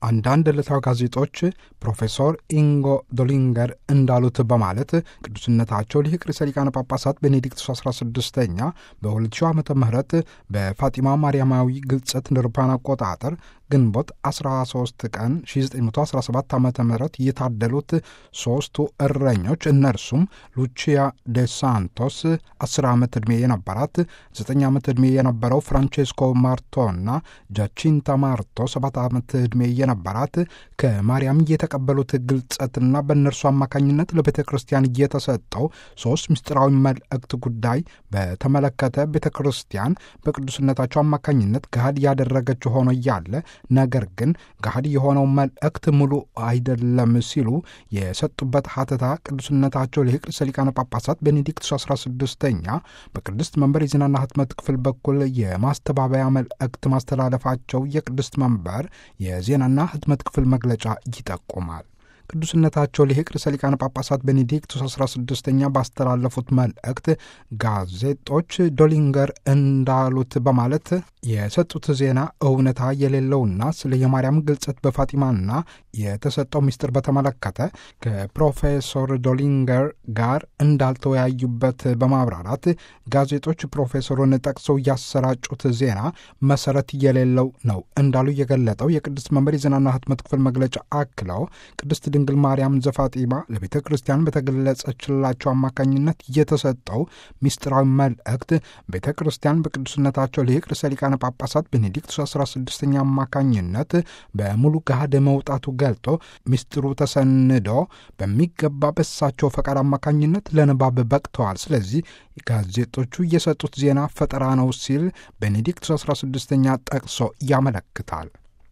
አንዳንድ ዕለታዊ ጋዜጦች ፕሮፌሰር ኢንጎ ዶሊንገር እንዳሉት በማለት ቅዱስነታቸው ሊቅ ርዕሰ ሊቃነ ጳጳሳት ቤኔዲክቱስ 16ኛ በ2000 ዓመተ ምህረት በፋጢማ ማርያማዊ ግልጸት እንደ አውሮፓውያን አቆጣጠር ግንቦት 13 ቀን 1917 ዓ ም የታደሉት ሦስቱ እረኞች እነርሱም ሉቺያ ዴ ሳንቶስ 10 ዓመት ዕድሜ የነበራት 9 ዓመት ዕድሜ የነበረው ፍራንቼስኮ ማርቶና ጃቺንታ ማርቶ 7 ዓመት ዕድሜ የነበራት ከማርያም የተቀበሉት ግልጸትና በእነርሱ አማካኝነት ለቤተ ክርስቲያን እየተሰጠው ሦስት ምስጢራዊ መልእክት ጉዳይ በተመለከተ ቤተ ክርስቲያን በቅዱስነታቸው አማካኝነት ገሃድ ያደረገችው ሆኖ እያለ ነገር ግን ገሃድ የሆነው መልእክት ሙሉ አይደለም ሲሉ የሰጡበት ሀተታ ቅዱስነታቸው ሊቅ ርዕሰ ሊቃነ ጳጳሳት ቤኔዲክቱስ 16ኛ በቅድስት መንበር የዜናና ህትመት ክፍል በኩል የማስተባበያ መልእክት ማስተላለፋቸው የቅድስት መንበር የዜናና ህትመት ክፍል መግለጫ ይጠቁማል። ቅዱስነታቸው ሊቅ ርዕሰ ሊቃነ ጳጳሳት ቤኔዲክቱስ 16ኛ ባስተላለፉት መልእክት ጋዜጦች ዶሊንገር እንዳሉት በማለት የሰጡት ዜና እውነታ የሌለውና ስለ የማርያም ግልጸት በፋጢማና የተሰጠው ምስጢር በተመለከተ ከፕሮፌሰር ዶሊንገር ጋር እንዳልተወያዩበት በማብራራት ጋዜጦች ፕሮፌሰሩን ጠቅሰው ያሰራጩት ዜና መሰረት የሌለው ነው እንዳሉ የገለጠው የቅድስት መንበር የዜናና ህትመት ክፍል መግለጫ አክለው ቅድስት ድንግል ማርያም ዘፋጢማ ለቤተ ክርስቲያን በተገለጸችላቸው አማካኝነት የተሰጠው ምስጢራዊ መልእክት ቤተ ክርስቲያን በቅዱስነታቸው ሊቅ ርዕሰ ሊቃነ ጳጳሳት ቤኔዲክቱስ 16ኛ አማካኝነት በሙሉ ገሃድ መውጣቱ ገልጦ ምስጢሩ ተሰንዶ በሚገባ በሳቸው ፈቃድ አማካኝነት ለንባብ በቅተዋል። ስለዚህ ጋዜጦቹ የሰጡት ዜና ፈጠራ ነው ሲል ቤኔዲክቱስ 16ኛ ጠቅሶ ያመለክታል።